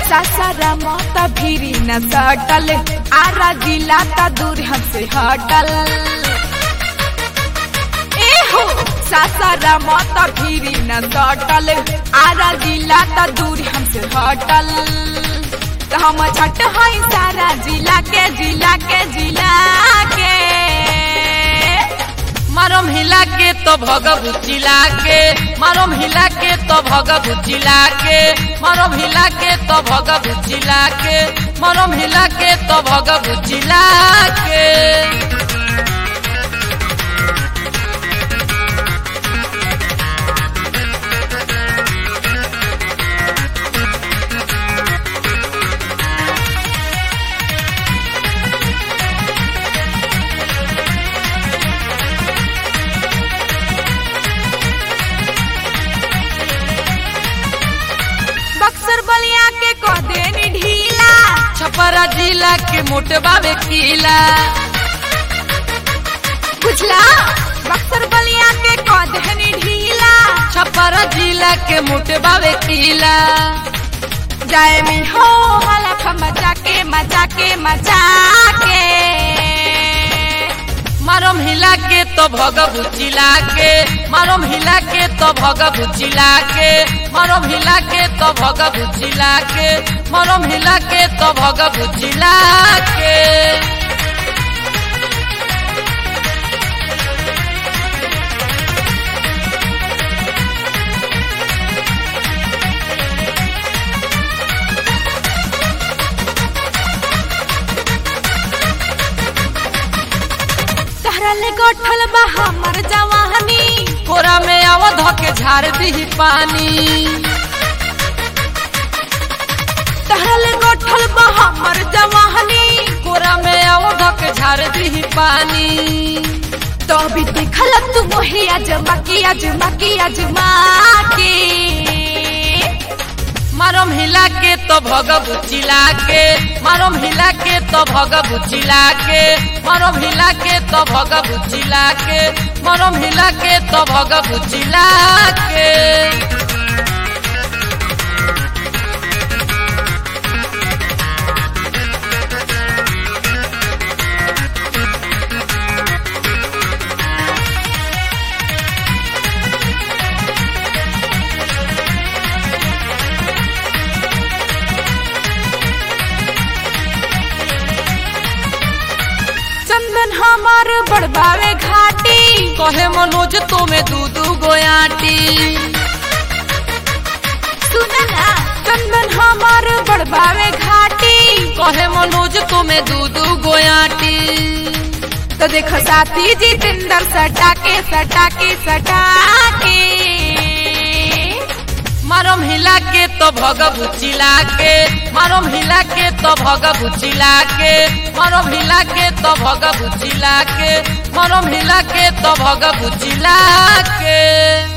सासारा माता भीरी न सटल आरा जिला ता दूर हमसे हटल ए हो सासारा माता भीरी न सटल आरा जिला ता दूर हमसे हटल तो हम झट हई सारा जिला के जिला के जिला के मारम हिला के तो भगबु चिला के मारम हिला के तो भगबु चिला के मारम हिला के तो भगबु चिला के मारम हिला के तो भगबु चिला के बक्सर बलिया के कह देनी ढीला छपरा जिला के मोटबावे किला बुझला बक्सर बलिया के कह देनी ढीला छपरा जिला के मोटबावे किला जाए में हो हलफ मचा के मचा के मचा के मारम हिला के तो भगबु चिला के मारम हिला के तो भगबु चिला के मारम हिला के तो भगबु चिला के मारम हिला के तो भगबु चिला के तहरा ले गोठल बा हमर जवानी कोरा में आवध के झाड़ दी पानी तहरा ले गोठल बा हमर जवानी कोरा में आवध के झाड़ दी पानी तो भी देखल तू मोहे अजमा की अजमा की अजमा के मारम हिला के तो भगबु चिला के मारम हिला के तो भगबु चिला के मारम हिला के तो भगबु चिला के मारम हिला के तो भगबु चिला के चंदन हमार बड़बावे घाटी कहे मनोज तुम्हें दू दू गोयाटी सुना ना चंदन हमार बड़बावे घाटी कहे मनोज तुम्हें दू दू गोयाटी तो देखो साथी जितेंद्र सटा के सटा के सटा के मारम हिला के तो भगबु चिला के मारम हिला के तो भगबु चिला के मारम हिला के तो भगबु चिला के मारम हिला के तो भगबु चिला के